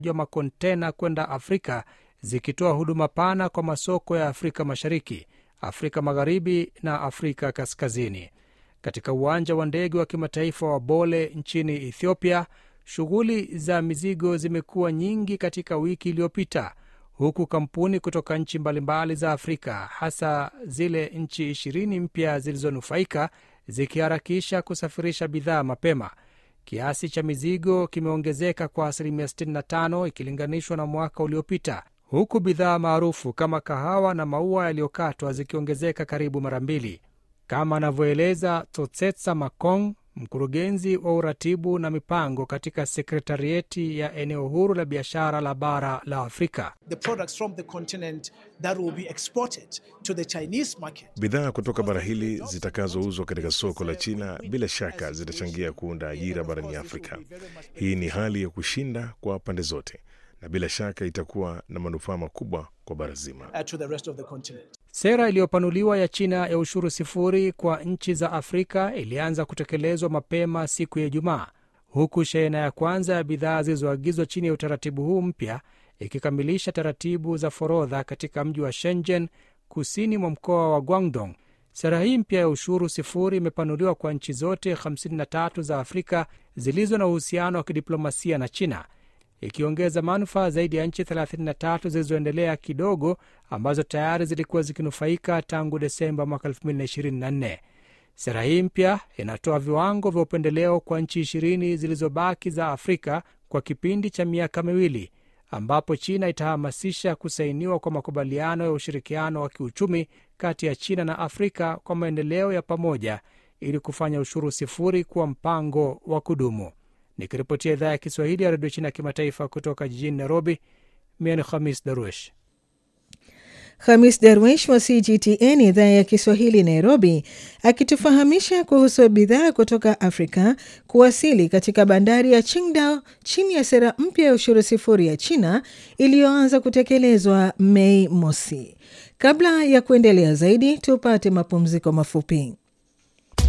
wa makontena kwenda Afrika zikitoa huduma pana kwa masoko ya Afrika Mashariki, Afrika Magharibi na Afrika Kaskazini. Katika uwanja wa ndege wa kimataifa wa Bole nchini Ethiopia, shughuli za mizigo zimekuwa nyingi katika wiki iliyopita, huku kampuni kutoka nchi mbalimbali za Afrika, hasa zile nchi ishirini mpya zilizonufaika, zikiharakisha kusafirisha bidhaa mapema. Kiasi cha mizigo kimeongezeka kwa asilimia 65 ikilinganishwa na mwaka uliopita, huku bidhaa maarufu kama kahawa na maua yaliyokatwa zikiongezeka karibu mara mbili, kama anavyoeleza Totsetsa Makong, mkurugenzi wa uratibu na mipango katika sekretarieti ya eneo huru la biashara la bara la Afrika. Bidhaa kutoka bara hili zitakazouzwa katika soko la China bila shaka zitachangia kuunda ajira barani Afrika. Hii ni hali ya kushinda kwa pande zote na bila shaka itakuwa na manufaa makubwa kwa bara zima. Sera iliyopanuliwa ya China ya ushuru sifuri kwa nchi za Afrika ilianza kutekelezwa mapema siku ya Ijumaa, huku shehena ya kwanza ya bidhaa zilizoagizwa chini ya utaratibu huu mpya ikikamilisha taratibu za forodha katika mji wa Shenzhen, kusini mwa mkoa wa Guangdong. Sera hii mpya ya ushuru sifuri imepanuliwa kwa nchi zote 53 za Afrika zilizo na uhusiano wa kidiplomasia na China, ikiongeza manufaa zaidi ya nchi 33 zilizoendelea kidogo ambazo tayari zilikuwa zikinufaika tangu Desemba mwaka 2024. Sera hii mpya inatoa viwango vya upendeleo kwa nchi ishirini zilizobaki za Afrika kwa kipindi cha miaka miwili, ambapo China itahamasisha kusainiwa kwa makubaliano ya ushirikiano wa kiuchumi kati ya China na Afrika kwa maendeleo ya pamoja ili kufanya ushuru sifuri kuwa mpango wa kudumu. Nikiripotia idhaa ya Kiswahili ya redio China ya kimataifa kutoka jijini Nairobi, mie ni Khamis Daruesh. Khamis Darwish wa CGTN idhaa ya Kiswahili Nairobi, akitufahamisha kuhusu bidhaa kutoka Afrika kuwasili katika bandari ya Qingdao chini ya sera mpya ya ushuru sifuri ya China iliyoanza kutekelezwa Mei mosi. Kabla ya kuendelea zaidi, tupate mapumziko mafupi.